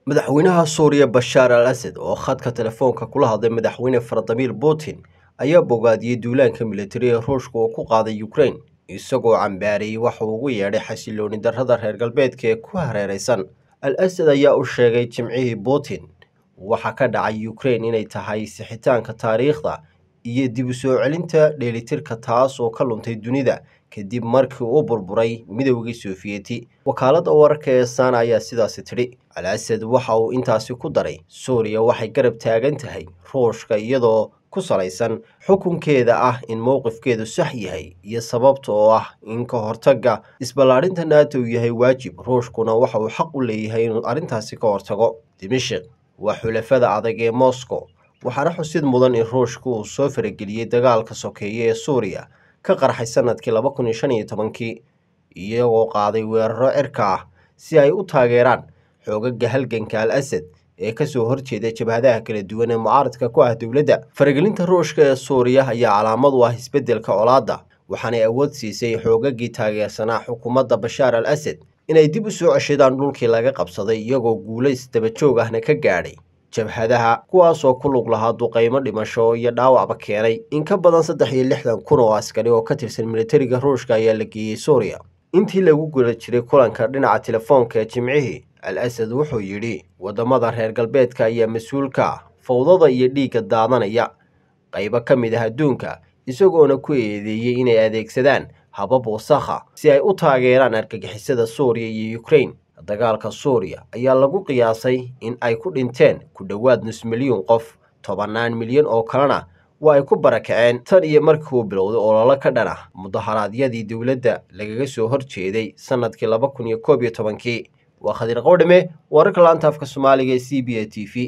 madaxweynaha suuriya bashaar al asad oo khadka telefoonka kula hadlay madaxweyne faradamiir putin ayaa bogaadiyey duulaanka militari ee ruushka oo ku qaaday ukrain isagoo cambaariyey waxa uu ugu yeedhay xasilooni darrada reer galbeedka ee ku hareeraysan al asad ayaa u sheegay jimcihii putin waxa ka dhacay ukrain inay tahay sixitaanka taariikhda iyo dib u soo celinta dheelitirka taas oo ka luntay dunida kadib markii uu burburay midowgii sofiyeeti wakaaladda wararka ee sana ayaa sidaasi tidhi al asad waxa uu intaasi ku daray suuriya waxay garab taagan tahay ruushka iyadoo ku salaysan xukunkeeda ah in mowqifkeedu sax yahay iyo sababta oo ah in ka hortagga isballaadhinta nato uu yahay waajib ruushkuna waxa uu xaq u leeyahay inuu arrintaasi ka hortago dimashik waa xulafada adag ee moscow waxaana xusid mudan in ruushka uu soo farageliyey dagaalka sokeeye ee suuriya ka qarxay sanadkii laba kun iyo shan iyo tobankii iyagoo qaaday weeraro cirka ah si ay u taageeraan xoogaga halganka al asad ee kasoo horjeeda jabhadaha kala duwan ee mucaaradka ku ah dowladda faragelinta ruushka ee suuriya ayaa calaamad u ah isbeddelka colaadda waxaanay awood siisay xoogagii taageersanaa xukuumadda bashaar al asad inay dib u soo ceshadaan dhulkii laga qabsaday iyagoo guulays dabajoog ahna ka gaadhay jabhadaha kuwaasoo ku lug lahaa duqaymo dhimasho iyo dhaawacba keenay in ka badan saddex iyo lixdan kun oo askari oo ka tirsan militariga ruushka ayaa la geeyey suuriya intii lagu guda jiray kulanka dhinaca telefoonka ee jimcihii al asad wuxuu yidhi waddamada reer galbeedka ayaa mas-uulka ah fawdada iyo dhiigga daadanaya qaybo ka mid ah adduunka isagoona ku eedeeyey inay adeegsadaan habab wasakha si ay u taageeraan argagixisada suuriya iyo ukrain dagaalka suuriya ayaa lagu qiyaasay in ay ku dhinteen ku dhowaad nus milyuun qof tobannaan milyan oo kalena waa ay ku barakaceen tan iyo markii uu bilowday ololo ka dhan ah mudaharaadyadii dowladda lagaga soo horjeeday sannadkii laba kun iyo koob iyo tobankii waa khadiir qowdhame wararka laanta afka soomaaliga ee c b a t v